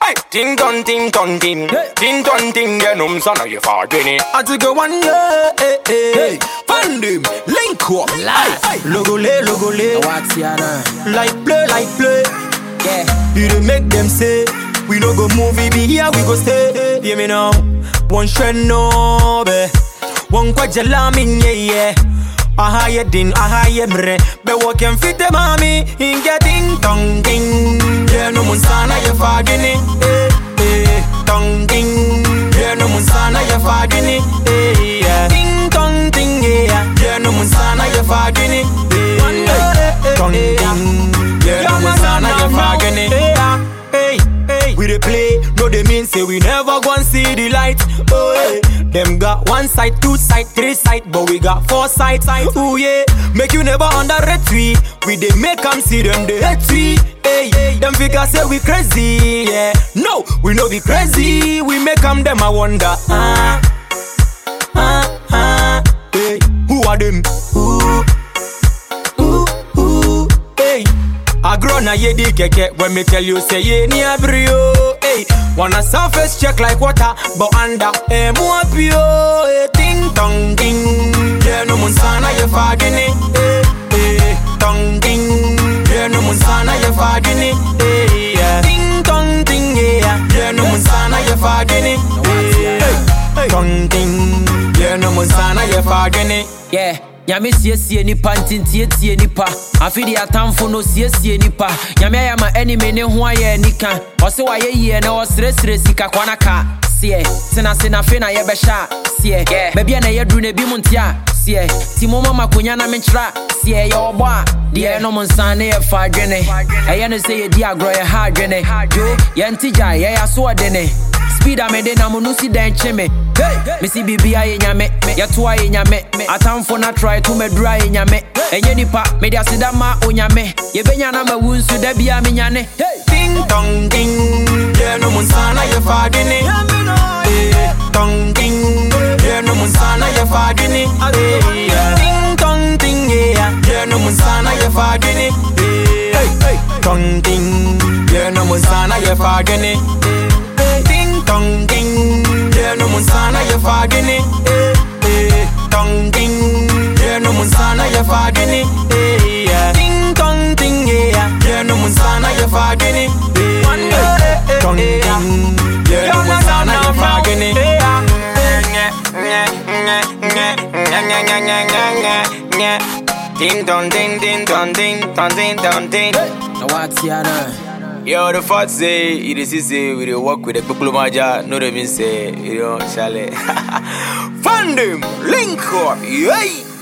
Hey, ting ton ting ton ting, ting ton ting, yeah, num son of you for Guinea. I take a one yeah, hey, hey, hey. Find him, link up, live. Logo le, logo le, What's your name? like play, like play. Yeah. You dey make them say we no go move, we be here, we go stay. Hear me now, one shred no be, one kwajala min yeah yeah. Aha ye din, aha ye mre Be walking fit the mami Inge ding tong ding Yeah no mun sana ye fagini Eh eh Tong ding Yeah no mun sana ye fagini Eh yeah Ding tong ding yeah Yeah no mun sana ye fagini Eh eh Tong ding Yeah no mun sana ye fagini Hey hey We dey play No they mean say we never gon' see the light Oh hey them got one side, two side, three side, but we got four sides. Ooh yeah, make you never underrate we. We dey make 'em see them they hate we. Hey, them figures say we crazy. Yeah, no, we no be crazy. We make 'em them I wonder. Ah, ah, ah. Hey, who are them? Ooh, ooh, ooh. Hey. I grow na ye di keke when me tell you say ye ni abrio. Hey, wanna surface check like water, but under eh more pure. Hey, ting tong ding, yeah no mun sana ye fagini. Hey, hey, tong ding, yeah no mun sana ye fagini. Hey, yeah, ting tong ding, yeah, yeah no mun sana ye fagini. Hey, hey, tong ding, yeah no mun sana ye fagini. Yeah. Nyame siesie nipa ntintietie nipa afe de atamfo no siesie nipa nyame ayɛ ma anime ne ho ayɛ anika ɔse wayɛ yie na ɔserɛserɛ sika kwana ka seɛ tena se na afei na yɛbɛhyɛ a seɛ baabi a na yɛduru na ebi mu nte a seɛ ti mo ma makonya na menkyerɛ a seɛ yɛwɔ bɔ a deɛ ɛnom nsa ne yɛfa adwene ɛyɛ ne sɛ yɛdi agorɔ yɛha adwene jo yɛnte gya yɛyɛ aso ɔdene speed a mede nam no si dɛn kye me mesi biribia yɛ nyame yɛtoa yɛ nyame atamfo no atrae to madura yɛ nyame ɛnyɛ nipa mede aseda ma onyame yɛbɛnya na mawu nso da bia menyane Ding dong ding, yeah no mun sana ye fagini. Eh, Dong ding, yeah no mun sana ye fagini. Eh, yeah. Ding dong ding, yeah, yeah no mun sana ye fagini. Eh, Dong ding, yeah no mun sana ye fagini. Eh, Ding dong ding, yeah no mun sana ye fagini. Eh, eh, Dong ding, yeah no mun sana ye fagini. Eh, yeah. Ding dong ding, yeah, yeah no mun sana ye fagini. Eh, Dong ding, yeah no mun sana ye fagini. Ding dong ding ding dong ding dong ding dong ding. na woatea no Yo, the fact say, it is say we dey work with the people maja, no they mean say, you know, Charlie. Fund them, link up, yay!